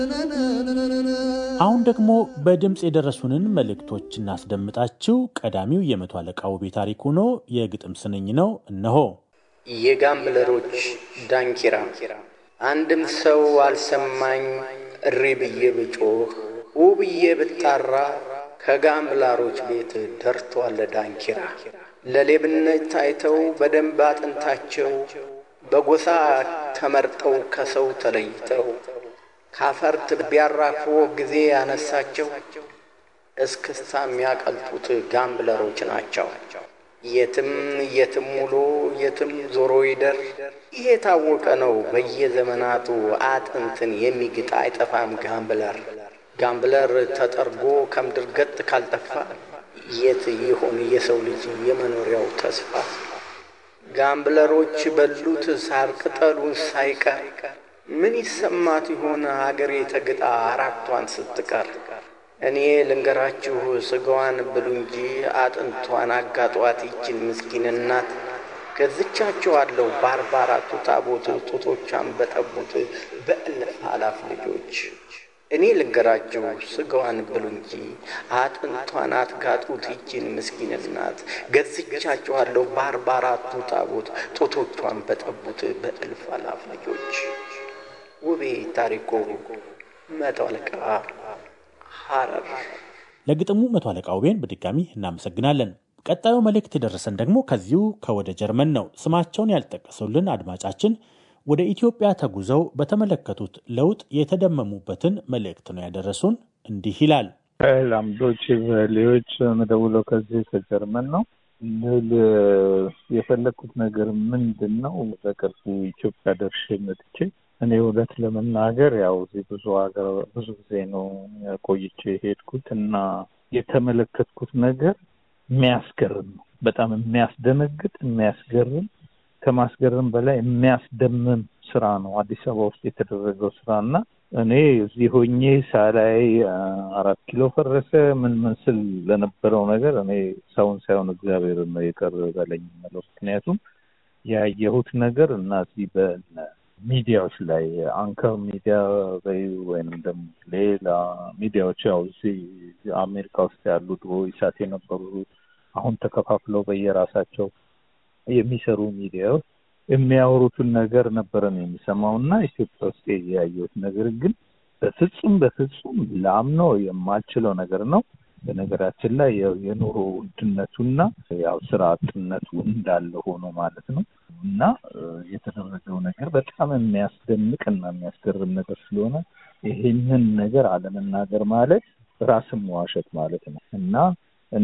አሁን ደግሞ በድምፅ የደረሱንን መልእክቶች እናስደምጣችሁ። ቀዳሚው የመቶ አለቃ ውቤ ታሪኩ ነው። የግጥም ስንኝ ነው። እነሆ። የጋምብለሮች ዳንኪራ አንድም ሰው አልሰማኝ እሪ ብዬ ብጮህ ውብዬ ብጣራ ከጋምብላሮች ቤት ደርቷል ዳንኪራ። ለሌብነት ታይተው በደንብ አጥንታቸው በጎሳ ተመርጠው ከሰው ተለይተው ካፈርት ቢያራክፎ ጊዜ ያነሳቸው እስክስታ የሚያቀልጡት ጋምብለሮች ናቸው። የትም የትም ውሎ የትም ዞሮ ይደር ይሄ የታወቀ ነው። በየዘመናቱ አጥንትን የሚግጥ አይጠፋም ጋምብለር። ጋምብለር ተጠርጎ ከምድር ገጥ ካልጠፋ የት ይሆን የሰው ልጅ የመኖሪያው ተስፋ? ጋምብለሮች በሉት ሳር ቅጠሉን ሳይቀር ምን ይሰማት ይሆን ሀገሬ ተግጣ አራቷን ስትቀር? እኔ ልንገራችሁ ስጋዋን ብሉ እንጂ አጥንቷን አጋጧት ይችን ምስኪን እናት። ገዝቻቸዋለሁ በአርባ አራቱ ታቦት ጡቶቿን በጠቡት በእልፍ አላፍ ልጆች። እኔ ልንገራችሁ ስጋዋን ብሉ እንጂ አጥንቷን አትጋጡት ይችን ምስኪን እናት። ገዝቻቸዋለሁ በአርባ አራቱ ታቦት ጡቶቿን በጠቡት በእልፍ አላፍ ልጆች። ውቤ ታሪኩ መቶ አለቃ ሐረር። ለግጥሙ መቶ አለቃ ውቤን በድጋሚ እናመሰግናለን። ቀጣዩ መልእክት የደረሰን ደግሞ ከዚሁ ከወደ ጀርመን ነው። ስማቸውን ያልጠቀሱልን አድማጫችን ወደ ኢትዮጵያ ተጉዘው በተመለከቱት ለውጥ የተደመሙበትን መልእክት ነው ያደረሱን። እንዲህ ይላል። ላምዶች ቨሌዎች መደውለው ከዚህ ከጀርመን ነው ልል የፈለግኩት ነገር ምንድን ነው? በቅርቡ ኢትዮጵያ ደርሼ መጥቼ እኔ እውነት ለመናገር ያው እዚህ ብዙ ሀገር ብዙ ጊዜ ነው ቆይቼ የሄድኩት እና የተመለከትኩት ነገር የሚያስገርም ነው። በጣም የሚያስደነግጥ የሚያስገርም ከማስገርም በላይ የሚያስደምም ስራ ነው አዲስ አበባ ውስጥ የተደረገው ስራ እና እኔ እዚህ ሆኜ ሳላይ አራት ኪሎ ፈረሰ ምን ምን ስል ለነበረው ነገር እኔ ሰውን ሳይሆን እግዚአብሔር ነው የቀር በለኝ የምለው። ምክንያቱም ያየሁት ነገር እና እዚህ በሚዲያዎች ላይ አንከር ሚዲያ በይ ወይንም ደግሞ ሌላ ሚዲያዎች ያው እዚህ አሜሪካ ውስጥ ያሉ ድሮ ይሳት የነበሩ አሁን ተከፋፍለው በየራሳቸው የሚሰሩ ሚዲያዎች የሚያወሩትን ነገር ነበረን የሚሰማው እና ኢትዮጵያ ውስጥ ያየሁት ነገር ግን በፍጹም በፍጹም ላምነው የማልችለው ነገር ነው። በነገራችን ላይ የኑሮ ውድነቱና ያው ስራ አጥነቱ እንዳለ ሆኖ ማለት ነው እና የተደረገው ነገር በጣም የሚያስደንቅ እና የሚያስገርም ነገር ስለሆነ ይሄንን ነገር አለመናገር ማለት ራስን መዋሸት ማለት ነው እና እኔ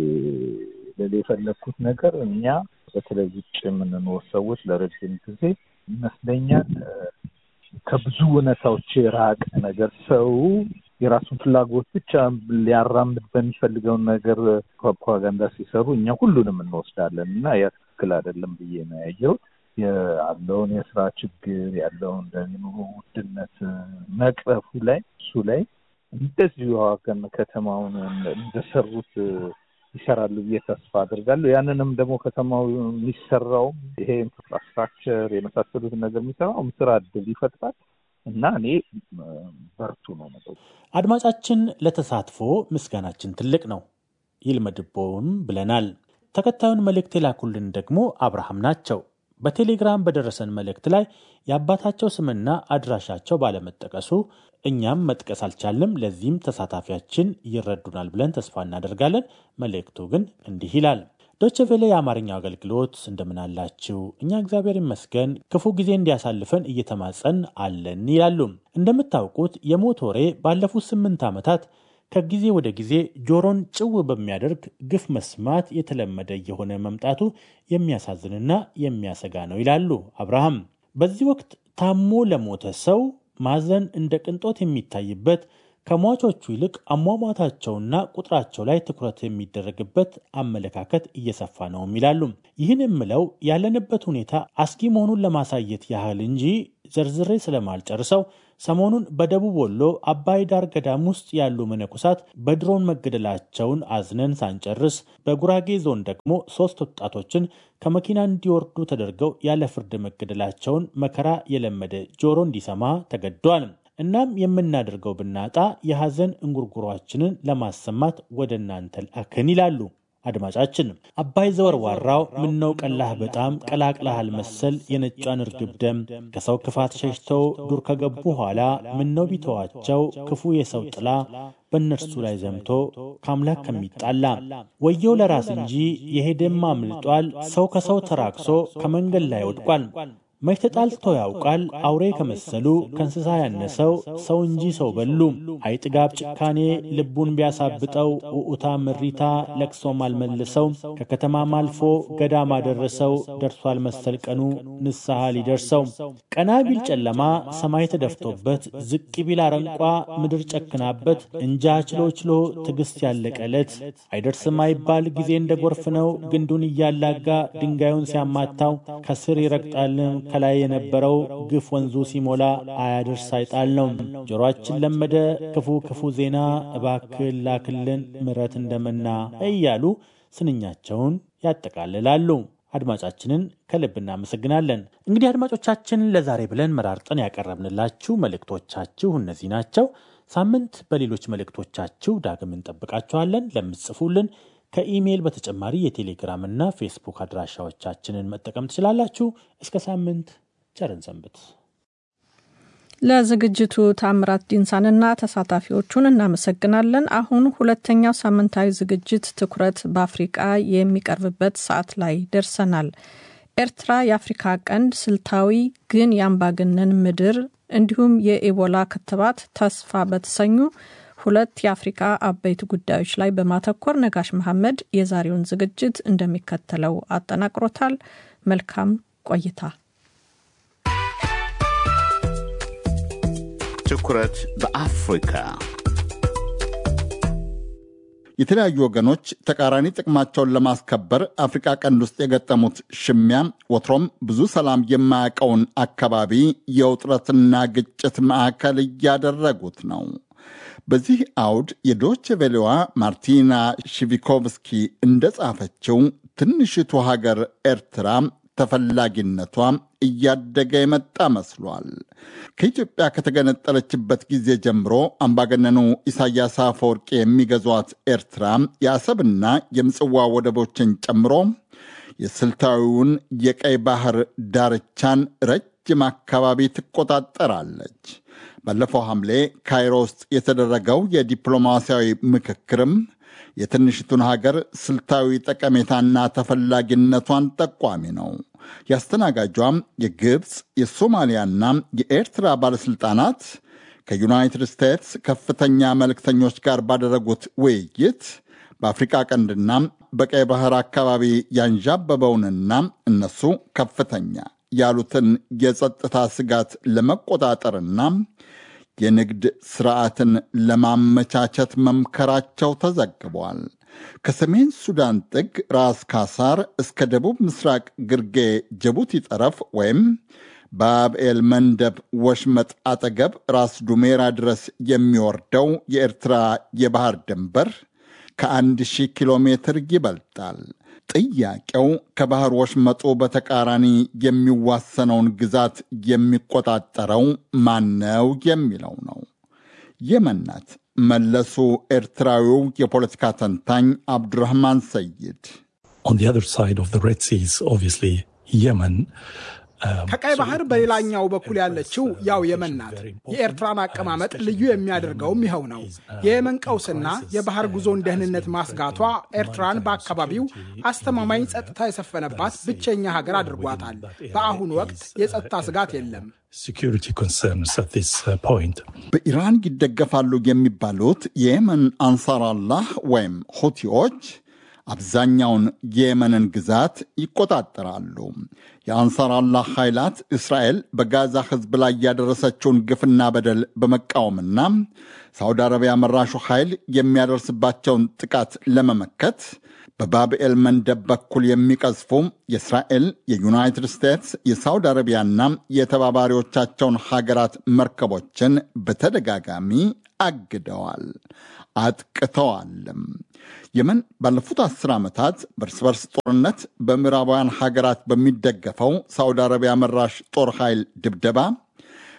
ልል የፈለግኩት ነገር እኛ በተለይ ውጭ የምንኖር ሰዎች ለረጅም ጊዜ ይመስለኛል ከብዙ እውነታዎች የራቀ ነገር ሰው የራሱን ፍላጎት ብቻ ሊያራምድ በሚፈልገውን ነገር ፕሮፓጋንዳ ሲሰሩ እኛ ሁሉንም እንወስዳለን እና ያ ትክክል አይደለም ብዬ ነው ያየሁት። ያለውን የስራ ችግር ያለውን ኑሮ ውድነት መቅረፉ ላይ እሱ ላይ እንደዚሁ ሀገር ከተማውን እንደሰሩት ይሰራሉ ብዬ ተስፋ አድርጋለሁ። ያንንም ደግሞ ከተማው የሚሰራውም ይሄ ኢንፍራስትራክቸር የመሳሰሉትን ነገር የሚሰራውም ስራ እድል ይፈጥራል እና እኔ በርቱ ነው መጠው አድማጫችን ለተሳትፎ ምስጋናችን ትልቅ ነው ይልመድቦም ብለናል። ተከታዩን መልእክት የላኩልን ደግሞ አብርሃም ናቸው። በቴሌግራም በደረሰን መልእክት ላይ የአባታቸው ስምና አድራሻቸው ባለመጠቀሱ እኛም መጥቀስ አልቻልም። ለዚህም ተሳታፊያችን ይረዱናል ብለን ተስፋ እናደርጋለን። መልእክቱ ግን እንዲህ ይላል። ዶቼ ቬለ የአማርኛው አገልግሎት እንደምን አላችሁ? እኛ እግዚአብሔር ይመስገን ክፉ ጊዜ እንዲያሳልፈን እየተማጸን አለን ይላሉ። እንደምታውቁት የሞት ወሬ ባለፉት ስምንት ዓመታት ከጊዜ ወደ ጊዜ ጆሮን ጭው በሚያደርግ ግፍ መስማት የተለመደ እየሆነ መምጣቱ የሚያሳዝንና የሚያሰጋ ነው ይላሉ አብርሃም። በዚህ ወቅት ታሞ ለሞተ ሰው ማዘን እንደ ቅንጦት የሚታይበት ከሟቾቹ ይልቅ አሟሟታቸውና ቁጥራቸው ላይ ትኩረት የሚደረግበት አመለካከት እየሰፋ ነውም ይላሉ። ይህን የምለው ያለንበት ሁኔታ አስጊ መሆኑን ለማሳየት ያህል እንጂ ዘርዝሬ ስለማልጨርሰው ሰሞኑን በደቡብ ወሎ አባይ ዳር ገዳም ውስጥ ያሉ መነኮሳት በድሮን መገደላቸውን አዝነን ሳንጨርስ፣ በጉራጌ ዞን ደግሞ ሶስት ወጣቶችን ከመኪና እንዲወርዱ ተደርገው ያለ ፍርድ መገደላቸውን መከራ የለመደ ጆሮ እንዲሰማ ተገዷል። እናም የምናደርገው ብናጣ የሐዘን እንጉርጉሯችንን ለማሰማት ወደ እናንተ ላክን ይላሉ አድማጫችን። አባይ ዘወርዋራው ምነው ቀላህ በጣም ቀላቅላሃል መሰል የነጯን እርግብ ደም ከሰው ክፋት ሸሽተው ዱር ከገቡ ኋላ ምነው ቢተዋቸው ክፉ የሰው ጥላ በእነርሱ ላይ ዘምቶ ከአምላክ ከሚጣላ ወየው ለራስ እንጂ የሄደማ አምልጧል። ሰው ከሰው ተራክሶ ከመንገድ ላይ ወድቋል። መች ተጣልቶ ያውቃል አውሬ ከመሰሉ ከእንስሳ ያነሰው ሰው እንጂ ሰው በሉ። አይጥጋብ ጭካኔ ልቡን ቢያሳብጠው ውዑታ ምሪታ ለቅሶም አልመልሰው ከከተማም አልፎ ገዳም አደረሰው ደርሷል መሰል ቀኑ ንስሐ ሊደርሰው ቀና ቢል ጨለማ ሰማይ ተደፍቶበት ዝቅ ቢል አረንቋ ምድር ጨክናበት እንጃ ችሎ ችሎ ትዕግስት ያለቀለት አይደርስም አይባል ጊዜ እንደ ጎርፍ ነው ግንዱን እያላጋ ድንጋዩን ሲያማታው ከስር ይረግጣልም ከላይ የነበረው ግፍ ወንዙ ሲሞላ አያደርስ አይጣል ነው። ጆሮአችን ለመደ ክፉ ክፉ ዜና እባክል ላክልን ምረት እንደመና እያሉ ስንኛቸውን ያጠቃልላሉ። አድማጫችንን ከልብ እናመሰግናለን። እንግዲህ አድማጮቻችን ለዛሬ ብለን መራርጠን ያቀረብንላችሁ መልእክቶቻችሁ እነዚህ ናቸው። ሳምንት በሌሎች መልእክቶቻችሁ ዳግም እንጠብቃችኋለን። ለምትጽፉልን ከኢሜይል በተጨማሪ የቴሌግራም እና ፌስቡክ አድራሻዎቻችንን መጠቀም ትችላላችሁ። እስከ ሳምንት ቸርን ሰንብት። ለዝግጅቱ ታምራት ዲንሳንና ተሳታፊዎቹን እናመሰግናለን። አሁን ሁለተኛው ሳምንታዊ ዝግጅት ትኩረት በአፍሪቃ የሚቀርብበት ሰዓት ላይ ደርሰናል። ኤርትራ የአፍሪካ ቀንድ ስልታዊ ግን የአምባገነን ምድር እንዲሁም የኢቦላ ክትባት ተስፋ በተሰኙ ሁለት የአፍሪካ አበይት ጉዳዮች ላይ በማተኮር ነጋሽ መሐመድ የዛሬውን ዝግጅት እንደሚከተለው አጠናቅሮታል። መልካም ቆይታ። ትኩረት በአፍሪካ የተለያዩ ወገኖች ተቃራኒ ጥቅማቸውን ለማስከበር አፍሪቃ ቀንድ ውስጥ የገጠሙት ሽሚያ ወትሮም ብዙ ሰላም የማያውቀውን አካባቢ የውጥረትና ግጭት ማዕከል እያደረጉት ነው። በዚህ አውድ የዶች ቬሌዋ ማርቲና ሺቪኮቭስኪ እንደጻፈችው ትንሽቱ ሀገር ኤርትራ ተፈላጊነቷ እያደገ የመጣ መስሏል። ከኢትዮጵያ ከተገነጠለችበት ጊዜ ጀምሮ አምባገነኑ ኢሳያስ አፈወርቂ የሚገዟት ኤርትራ የአሰብና የምጽዋ ወደቦችን ጨምሮ የስልታዊውን የቀይ ባህር ዳርቻን ረጅም አካባቢ ትቆጣጠራለች። ባለፈው ሐምሌ ካይሮ ውስጥ የተደረገው የዲፕሎማሲያዊ ምክክርም የትንሽቱን ሀገር ስልታዊ ጠቀሜታና ተፈላጊነቷን ጠቋሚ ነው። የአስተናጋጇም የግብፅ የሶማሊያና የኤርትራ ባለሥልጣናት ከዩናይትድ ስቴትስ ከፍተኛ መልእክተኞች ጋር ባደረጉት ውይይት በአፍሪቃ ቀንድና በቀይ ባህር አካባቢ ያንዣበበውንና እነሱ ከፍተኛ ያሉትን የጸጥታ ስጋት ለመቆጣጠርና የንግድ ስርዓትን ለማመቻቸት መምከራቸው ተዘግቧል። ከሰሜን ሱዳን ጥግ ራስ ካሳር እስከ ደቡብ ምስራቅ ግርጌ ጅቡቲ ጠረፍ ወይም በአብኤል መንደብ ወሽመጥ አጠገብ ራስ ዱሜራ ድረስ የሚወርደው የኤርትራ የባህር ድንበር ከአንድ ሺህ ኪሎ ሜትር ይበልጣል። ጥያቄው ከባህር ወሽመጡ በተቃራኒ የሚዋሰነውን ግዛት የሚቆጣጠረው ማነው የሚለው ነው። የመን ናት። መለሱ ኤርትራዊው የፖለቲካ ተንታኝ አብዱራህማን ሰይድ ከቀይ ባህር በሌላኛው በኩል ያለችው ያው የመን ናት። የኤርትራን አቀማመጥ ልዩ የሚያደርገውም ይኸው ነው። የየመን ቀውስና የባህር ጉዞን ደህንነት ማስጋቷ ኤርትራን በአካባቢው አስተማማኝ ጸጥታ የሰፈነባት ብቸኛ ሀገር አድርጓታል። በአሁኑ ወቅት የጸጥታ ስጋት የለም። በኢራን ይደገፋሉ የሚባሉት የየመን አንሳራላህ ወይም ሁቲዎች አብዛኛውን የየመንን ግዛት ይቆጣጠራሉ። የአንሳር አላህ ኃይላት እስራኤል በጋዛ ሕዝብ ላይ ያደረሰችውን ግፍና በደል በመቃወምና ሳውዲ አረቢያ መራሹ ኃይል የሚያደርስባቸውን ጥቃት ለመመከት በባብኤል መንደብ በኩል የሚቀዝፉ የእስራኤል፣ የዩናይትድ ስቴትስ፣ የሳውዲ አረቢያና የተባባሪዎቻቸውን ሀገራት መርከቦችን በተደጋጋሚ አግደዋል፣ አጥቅተዋልም። የመን ባለፉት አስር ዓመታት በእርስ በርስ ጦርነት በምዕራባውያን ሀገራት በሚደገፈው ሳውዲ አረቢያ መራሽ ጦር ኃይል ድብደባ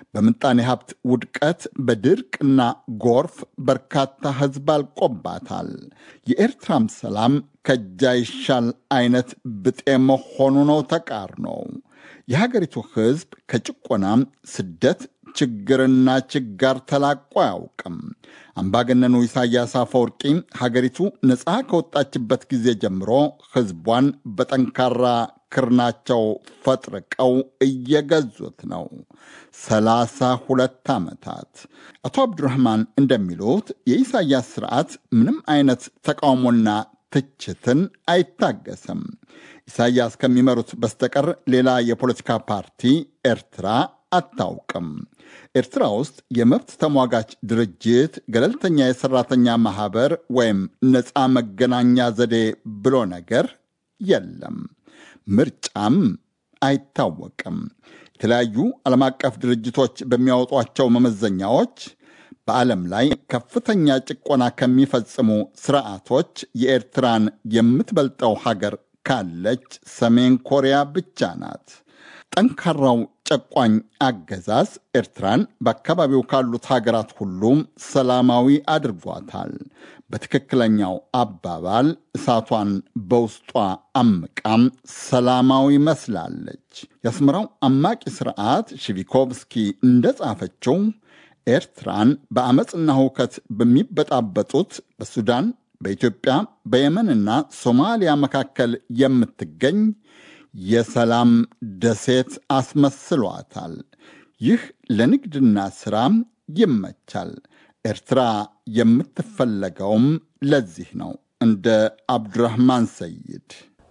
በምጣኔ ሀብት ውድቀት፣ በድርቅና ጎርፍ በርካታ ሕዝብ አልቆባታል። የኤርትራም ሰላም ከእጅ አይሻል አይነት ብጤ መሆኑ ነው ተቃርኖ። የሀገሪቱ ሕዝብ ከጭቆናም ስደት ችግርና ችጋር ተላቆ አያውቅም። አምባገነኑ ኢሳያስ አፈወርቂ ሀገሪቱ ነፃ ከወጣችበት ጊዜ ጀምሮ ሕዝቧን በጠንካራ ክርናቸው ፈጥርቀው እየገዙት ነው። ሰላሳ ሁለት ዓመታት። አቶ አብዱራህማን እንደሚሉት የኢሳያስ ስርዓት ምንም አይነት ተቃውሞና ትችትን አይታገስም። ኢሳያስ ከሚመሩት በስተቀር ሌላ የፖለቲካ ፓርቲ ኤርትራ አታውቅም። ኤርትራ ውስጥ የመብት ተሟጋች ድርጅት፣ ገለልተኛ የሰራተኛ ማህበር ወይም ነፃ መገናኛ ዘዴ ብሎ ነገር የለም። ምርጫም አይታወቅም። የተለያዩ ዓለም አቀፍ ድርጅቶች በሚያወጧቸው መመዘኛዎች በዓለም ላይ ከፍተኛ ጭቆና ከሚፈጽሙ ስርዓቶች የኤርትራን የምትበልጠው ሀገር ካለች ሰሜን ኮሪያ ብቻ ናት። ጠንካራው ጨቋኝ አገዛዝ ኤርትራን በአካባቢው ካሉት ሀገራት ሁሉም ሰላማዊ አድርጓታል። በትክክለኛው አባባል እሳቷን በውስጧ አምቃም ሰላማዊ መስላለች። የአስመራው አማቂ ስርዓት ሺቪኮቭስኪ እንደጻፈችው ኤርትራን በአመፅና ሁከት በሚበጣበጡት በሱዳን፣ በኢትዮጵያ፣ በየመንና ሶማሊያ መካከል የምትገኝ የሰላም ደሴት አስመስሏታል። ይህ ለንግድና ሥራም ይመቻል። ኤርትራ የምትፈለገውም ለዚህ ነው። እንደ አብዱራህማን ሰይድ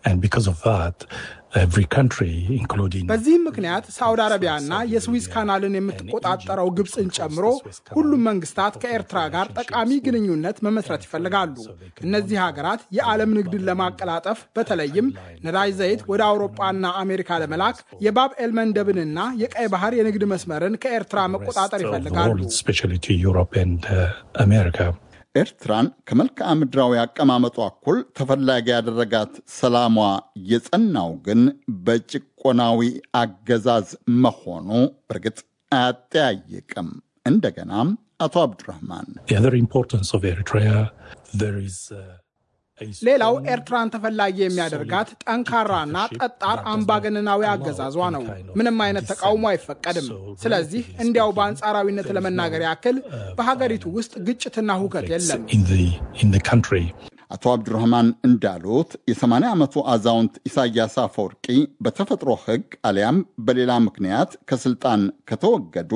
በዚህም ምክንያት ሳውዲ አረቢያና የስዊዝ ካናልን የምትቆጣጠረው ግብፅን ጨምሮ ሁሉም መንግስታት ከኤርትራ ጋር ጠቃሚ ግንኙነት መመስረት ይፈልጋሉ። እነዚህ ሀገራት የዓለም ንግድን ለማቀላጠፍ በተለይም ነዳጅ ዘይት ወደ አውሮፓና አሜሪካ ለመላክ የባብ ኤል መንደብንና የቀይ ባህር የንግድ መስመርን ከኤርትራ መቆጣጠር ይፈልጋሉ። ኤርትራን ከመልክዓ ምድራዊ አቀማመጧ እኩል ተፈላጊ ያደረጋት ሰላሟ የጸናው ግን በጭቆናዊ አገዛዝ መሆኑ በእርግጥ አያጠያይቅም። እንደገናም አቶ አብዱራህማን ሌላው ኤርትራን ተፈላጊ የሚያደርጋት ጠንካራና ጠጣር አምባገነናዊ አገዛዟ ነው። ምንም አይነት ተቃውሞ አይፈቀድም። ስለዚህ እንዲያው በአንጻራዊነት ለመናገር ያክል በሀገሪቱ ውስጥ ግጭትና ሁከት የለም። አቶ አብዱራህማን እንዳሉት የ80 ዓመቱ አዛውንት ኢሳያስ አፈወርቂ በተፈጥሮ ሕግ አሊያም በሌላ ምክንያት ከስልጣን ከተወገዱ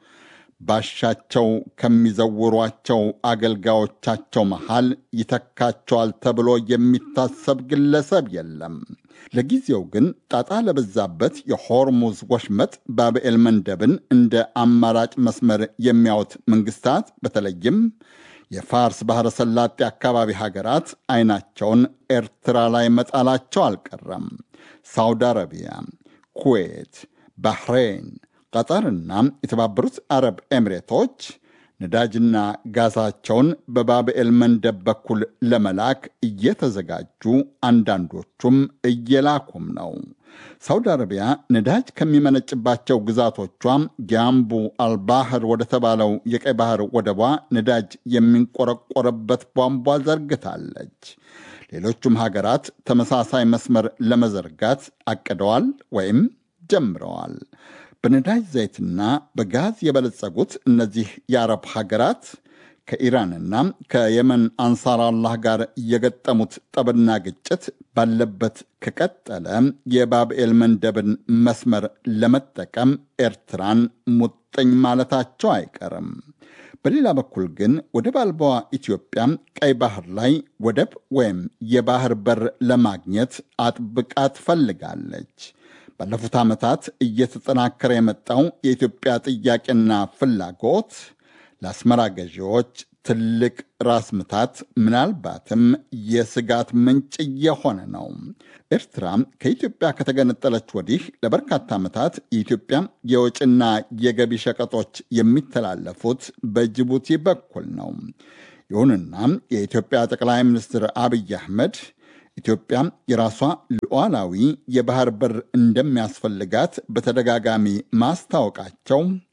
ባሻቸው ከሚዘውሯቸው አገልጋዮቻቸው መሃል ይተካቸዋል ተብሎ የሚታሰብ ግለሰብ የለም። ለጊዜው ግን ጣጣ ለበዛበት የሆርሙዝ ወሽመጥ ባብኤል መንደብን እንደ አማራጭ መስመር የሚያዩት መንግስታት በተለይም የፋርስ ባሕረ ሰላጤ አካባቢ ሀገራት አይናቸውን ኤርትራ ላይ መጣላቸው አልቀረም። ሳውዲ አረቢያ፣ ኩዌት፣ ባህሬን ቀጠርና የተባበሩት አረብ ኤሚሬቶች ነዳጅና ጋዛቸውን በባብኤል መንደብ በኩል ለመላክ እየተዘጋጁ አንዳንዶቹም እየላኩም ነው። ሳውዲ አረቢያ ነዳጅ ከሚመነጭባቸው ግዛቶቿ ጊያምቡ አልባህር ወደ ተባለው የቀይ ባህር ወደቧ ነዳጅ የሚንቆረቆርበት ቧንቧ ዘርግታለች። ሌሎቹም ሀገራት ተመሳሳይ መስመር ለመዘርጋት አቅደዋል ወይም ጀምረዋል። በነዳጅ ዘይትና በጋዝ የበለጸጉት እነዚህ የአረብ ሀገራት ከኢራንና ከየመን አንሳር አላህ ጋር የገጠሙት ጠብና ግጭት ባለበት ከቀጠለ የባብኤል መንደብን መስመር ለመጠቀም ኤርትራን ሙጥኝ ማለታቸው አይቀርም። በሌላ በኩል ግን ወደብ አልባዋ ኢትዮጵያ ቀይ ባህር ላይ ወደብ ወይም የባህር በር ለማግኘት አጥብቃ ትፈልጋለች። ባለፉት ዓመታት እየተጠናከረ የመጣው የኢትዮጵያ ጥያቄና ፍላጎት ለአስመራ ገዢዎች ትልቅ ራስ ምታት፣ ምናልባትም የስጋት ምንጭ እየሆነ ነው። ኤርትራ ከኢትዮጵያ ከተገነጠለች ወዲህ ለበርካታ ዓመታት የኢትዮጵያ የወጭና የገቢ ሸቀጦች የሚተላለፉት በጅቡቲ በኩል ነው። ይሁንና የኢትዮጵያ ጠቅላይ ሚኒስትር አብይ አህመድ ኢትዮጵያ የራሷ ሉዓላዊ የባህር በር እንደሚያስፈልጋት በተደጋጋሚ ማስታወቃቸው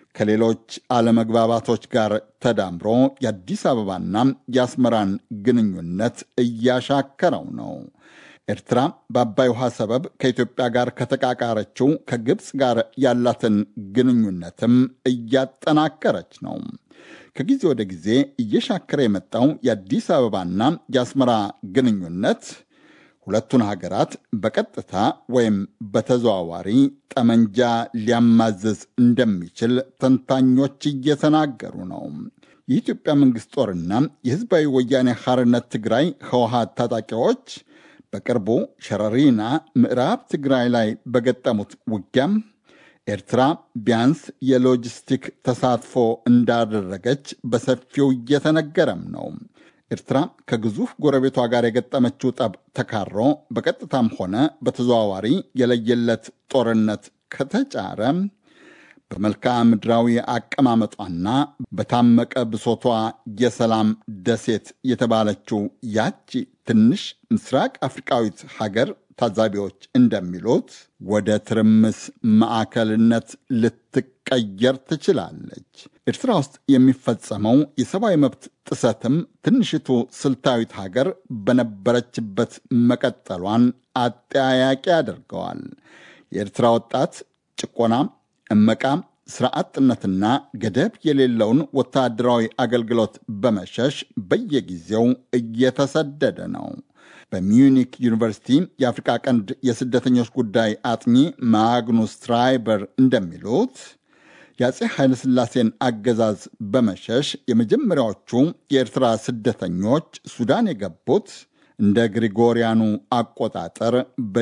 ከሌሎች አለመግባባቶች ጋር ተዳምሮ የአዲስ አበባና የአስመራን ግንኙነት እያሻከረው ነው። ኤርትራ በአባይ ውሃ ሰበብ ከኢትዮጵያ ጋር ከተቃቃረችው ከግብፅ ጋር ያላትን ግንኙነትም እያጠናከረች ነው። ከጊዜ ወደ ጊዜ እየሻከረ የመጣው የአዲስ አበባና የአስመራ ግንኙነት ሁለቱን ሀገራት በቀጥታ ወይም በተዘዋዋሪ ጠመንጃ ሊያማዝዝ እንደሚችል ተንታኞች እየተናገሩ ነው። የኢትዮጵያ መንግሥት ጦርና የሕዝባዊ ወያኔ ሐርነት ትግራይ ህወሓት ታጣቂዎች በቅርቡ ሸረሪና ምዕራብ ትግራይ ላይ በገጠሙት ውጊያም ኤርትራ ቢያንስ የሎጂስቲክ ተሳትፎ እንዳደረገች በሰፊው እየተነገረም ነው። ኤርትራ ከግዙፍ ጎረቤቷ ጋር የገጠመችው ጠብ ተካሮ በቀጥታም ሆነ በተዘዋዋሪ የለየለት ጦርነት ከተጫረ በመልክዓ ምድራዊ አቀማመጧና በታመቀ ብሶቷ የሰላም ደሴት የተባለችው ያቺ ትንሽ ምስራቅ አፍሪቃዊት ሀገር ታዛቢዎች እንደሚሉት ወደ ትርምስ ማዕከልነት ልትቀየር ትችላለች። ኤርትራ ውስጥ የሚፈጸመው የሰብአዊ መብት ጥሰትም ትንሽቱ ስልታዊት ሀገር በነበረችበት መቀጠሏን አጠያያቂ ያደርገዋል። የኤርትራ ወጣት ጭቆና፣ እመቃ፣ ስራ አጥነትና ገደብ የሌለውን ወታደራዊ አገልግሎት በመሸሽ በየጊዜው እየተሰደደ ነው። በሚዩኒክ ዩኒቨርሲቲ የአፍሪቃ ቀንድ የስደተኞች ጉዳይ አጥኚ ማግኑስ ትራይበር እንደሚሉት የአፄ ኃይለሥላሴን አገዛዝ በመሸሽ የመጀመሪያዎቹ የኤርትራ ስደተኞች ሱዳን የገቡት እንደ ግሪጎሪያኑ አቆጣጠር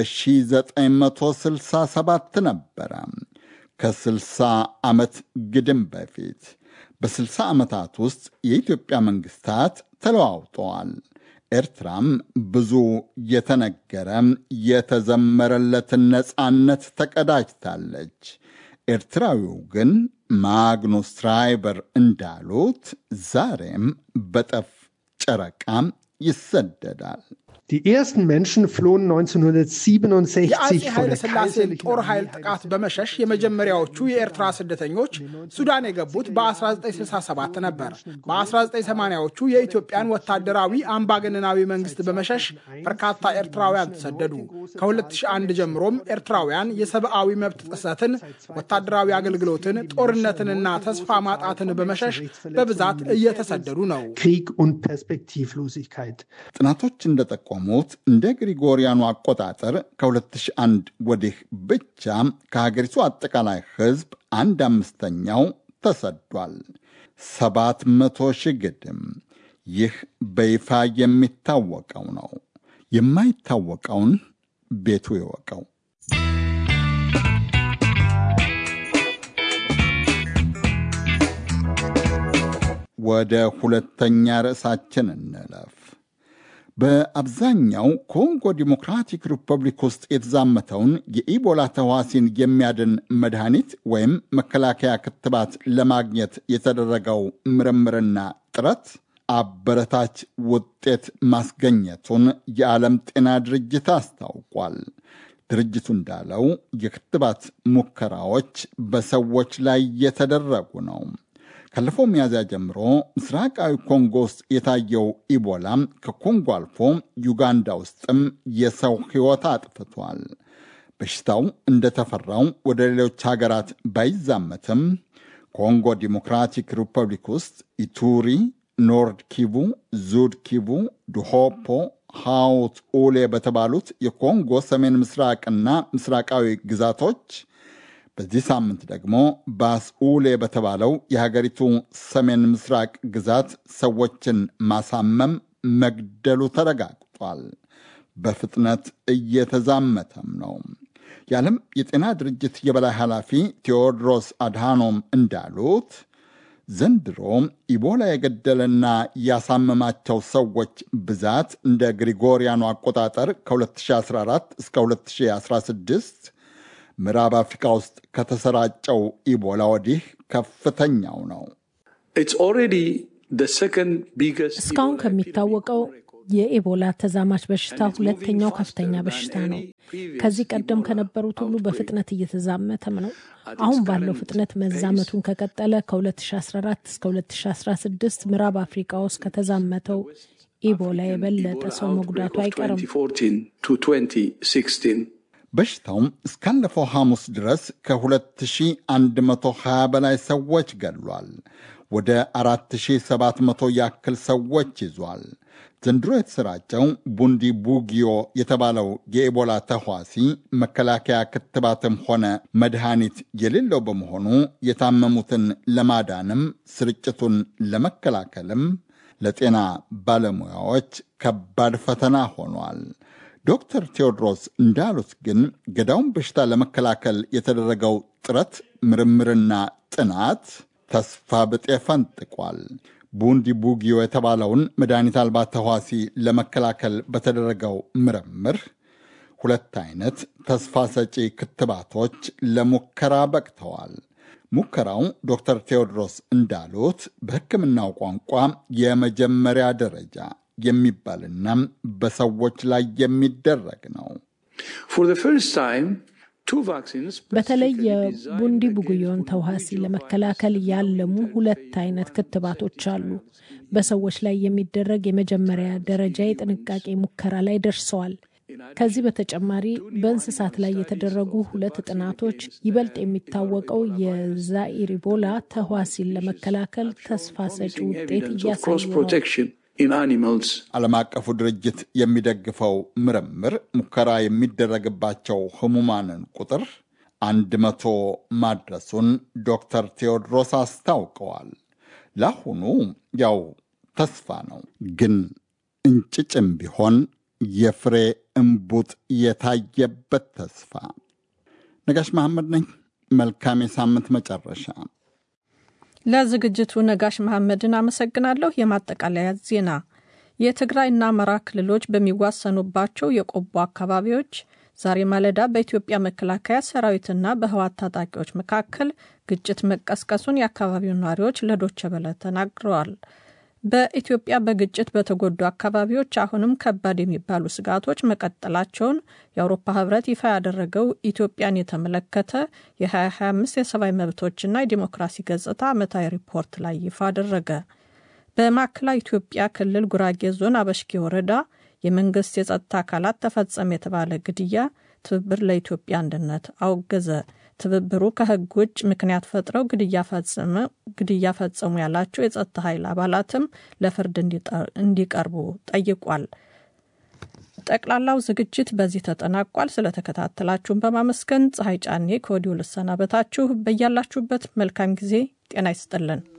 በ1967 ነበረ። ከ60 ዓመት ግድም በፊት በ60 ዓመታት ውስጥ የኢትዮጵያ መንግስታት ተለዋውጠዋል። ኤርትራም ብዙ የተነገረ የተዘመረለትን ነፃነት ተቀዳጅታለች። ኤርትራዊው ግን ማግኑስ ትራይበር እንዳሉት ዛሬም በጠፍ ጨረቃም ይሰደዳል። Die ersten Menschen flohen 1967 የአፄ vor ኃይለ der ሥላሴን kaiserlichen ጦር ኃይል ጥቃት በመሸሽ የመጀመሪያዎቹ የኤርትራ ስደተኞች ሱዳን የገቡት በ1967 ነበር። በ1980ዎቹ የኢትዮጵያን ወታደራዊ አምባገነናዊ መንግስት በመሸሽ በርካታ ኤርትራውያን ተሰደዱ። ከ2001 ጀምሮም ኤርትራውያን የሰብአዊ መብት ጥሰትን፣ ወታደራዊ አገልግሎትን፣ ጦርነትንና ተስፋ ማጣትን በመሸሽ በብዛት እየተሰደዱ ነው። Krieg und Perspektivlosigkeit. ጥናቶች እንደጠቆሙት እንደ ግሪጎሪያኑ አቆጣጠር ከ2001 ወዲህ ብቻ ከሀገሪቱ አጠቃላይ ሕዝብ አንድ አምስተኛው ተሰዷል። ሰባት መቶ ሺህ ግድም። ይህ በይፋ የሚታወቀው ነው። የማይታወቀውን ቤቱ ይወቀው። ወደ ሁለተኛ ርዕሳችን እንለፍ። በአብዛኛው ኮንጎ ዲሞክራቲክ ሪፐብሊክ ውስጥ የተዛመተውን የኢቦላ ተዋሲን የሚያድን መድኃኒት ወይም መከላከያ ክትባት ለማግኘት የተደረገው ምርምርና ጥረት አበረታች ውጤት ማስገኘቱን የዓለም ጤና ድርጅት አስታውቋል። ድርጅቱ እንዳለው የክትባት ሙከራዎች በሰዎች ላይ የተደረጉ ነው። ካለፈው ሚያዝያ ጀምሮ ምስራቃዊ ኮንጎ ውስጥ የታየው ኢቦላ ከኮንጎ አልፎ ዩጋንዳ ውስጥም የሰው ሕይወት አጥፍቷል። በሽታው እንደተፈራው ወደ ሌሎች ሀገራት ባይዛመትም ኮንጎ ዲሞክራቲክ ሪፐብሊክ ውስጥ ኢቱሪ፣ ኖርድ ኪቡ፣ ዙድ ኪቡ፣ ዱሆፖ፣ ሃውት ኡሌ በተባሉት የኮንጎ ሰሜን ምስራቅና ምስራቃዊ ግዛቶች በዚህ ሳምንት ደግሞ ባስኡሌ በተባለው የሀገሪቱ ሰሜን ምስራቅ ግዛት ሰዎችን ማሳመም፣ መግደሉ ተረጋግጧል። በፍጥነት እየተዛመተም ነው። የዓለም የጤና ድርጅት የበላይ ኃላፊ ቴዎድሮስ አድሃኖም እንዳሉት ዘንድሮ ኢቦላ የገደለና ያሳመማቸው ሰዎች ብዛት እንደ ግሪጎሪያኑ አቆጣጠር ከ2014 እስከ 2016 ምዕራብ አፍሪካ ውስጥ ከተሰራጨው ኢቦላ ወዲህ ከፍተኛው ነው። እስካሁን ከሚታወቀው የኢቦላ ተዛማች በሽታ ሁለተኛው ከፍተኛ በሽታ ነው። ከዚህ ቀደም ከነበሩት ሁሉ በፍጥነት እየተዛመተም ነው። አሁን ባለው ፍጥነት መዛመቱን ከቀጠለ ከ2014 እስከ 2016 ምዕራብ አፍሪካ ውስጥ ከተዛመተው ኢቦላ የበለጠ ሰው መጉዳቱ አይቀርም። በሽታውም እስካለፈው ሐሙስ ድረስ ከ2120 በላይ ሰዎች ገድሏል። ወደ 4700 ያክል ሰዎች ይዟል። ዘንድሮ የተሰራጨው ቡንዲ ቡጊዮ የተባለው የኢቦላ ተህዋሲ መከላከያ ክትባትም ሆነ መድኃኒት የሌለው በመሆኑ የታመሙትን ለማዳንም ስርጭቱን ለመከላከልም ለጤና ባለሙያዎች ከባድ ፈተና ሆኗል። ዶክተር ቴዎድሮስ እንዳሉት ግን ገዳውን በሽታ ለመከላከል የተደረገው ጥረት ምርምርና ጥናት ተስፋ ብጤ ፈንጥቋል። ቡንዲ ቡጊዮ የተባለውን መድኃኒት አልባ ተህዋሲ ለመከላከል በተደረገው ምርምር ሁለት አይነት ተስፋ ሰጪ ክትባቶች ለሙከራ በቅተዋል። ሙከራው ዶክተር ቴዎድሮስ እንዳሉት በሕክምናው ቋንቋ የመጀመሪያ ደረጃ የሚባልና በሰዎች ላይ የሚደረግ ነው። በተለይ የቡንዲ ቡጉዮን ተዋሲ ለመከላከል ያለሙ ሁለት አይነት ክትባቶች አሉ። በሰዎች ላይ የሚደረግ የመጀመሪያ ደረጃ የጥንቃቄ ሙከራ ላይ ደርሰዋል። ከዚህ በተጨማሪ በእንስሳት ላይ የተደረጉ ሁለት ጥናቶች ይበልጥ የሚታወቀው የዛኢር ኢቦላ ተህዋሲን ለመከላከል ተስፋ ሰጪ ውጤት እያሳዩ ነው። ዓለም አቀፉ ድርጅት የሚደግፈው ምርምር ሙከራ የሚደረግባቸው ህሙማንን ቁጥር አንድ መቶ ማድረሱን ዶክተር ቴዎድሮስ አስታውቀዋል። ለአሁኑ ያው ተስፋ ነው፣ ግን እንጭጭም ቢሆን የፍሬ እምቡጥ የታየበት ተስፋ። ነጋሽ መሐመድ ነኝ። መልካም የሳምንት መጨረሻ። ለዝግጅቱ ነጋሽ መሐመድን አመሰግናለሁ። የማጠቃለያ ዜና የትግራይና አማራ ክልሎች በሚዋሰኑባቸው የቆቦ አካባቢዎች ዛሬ ማለዳ በኢትዮጵያ መከላከያ ሰራዊትና በህዋት ታጣቂዎች መካከል ግጭት መቀስቀሱን የአካባቢው ነዋሪዎች ለዶቸ በለ ተናግረዋል። በኢትዮጵያ በግጭት በተጎዱ አካባቢዎች አሁንም ከባድ የሚባሉ ስጋቶች መቀጠላቸውን የአውሮፓ ህብረት ይፋ ያደረገው ኢትዮጵያን የተመለከተ የ2025 የሰብአዊ መብቶችና የዲሞክራሲ ገጽታ ዓመታዊ ሪፖርት ላይ ይፋ አደረገ። በማዕከላዊ ኢትዮጵያ ክልል ጉራጌ ዞን አበሽጌ ወረዳ የመንግስት የጸጥታ አካላት ተፈጸመ የተባለ ግድያ ትብብር ለኢትዮጵያ አንድነት አወገዘ። ትብብሩ ከህግ ውጭ ምክንያት ፈጥረው ግድያ ፈጸሙ ያላቸው የጸጥታ ኃይል አባላትም ለፍርድ እንዲቀርቡ ጠይቋል። ጠቅላላው ዝግጅት በዚህ ተጠናቋል። ስለተከታተላችሁን በማመስገን ፀሐይ ጫኔ ከወዲሁ ልሰናበታችሁ። በያላችሁበት መልካም ጊዜ ጤና ይስጥልን።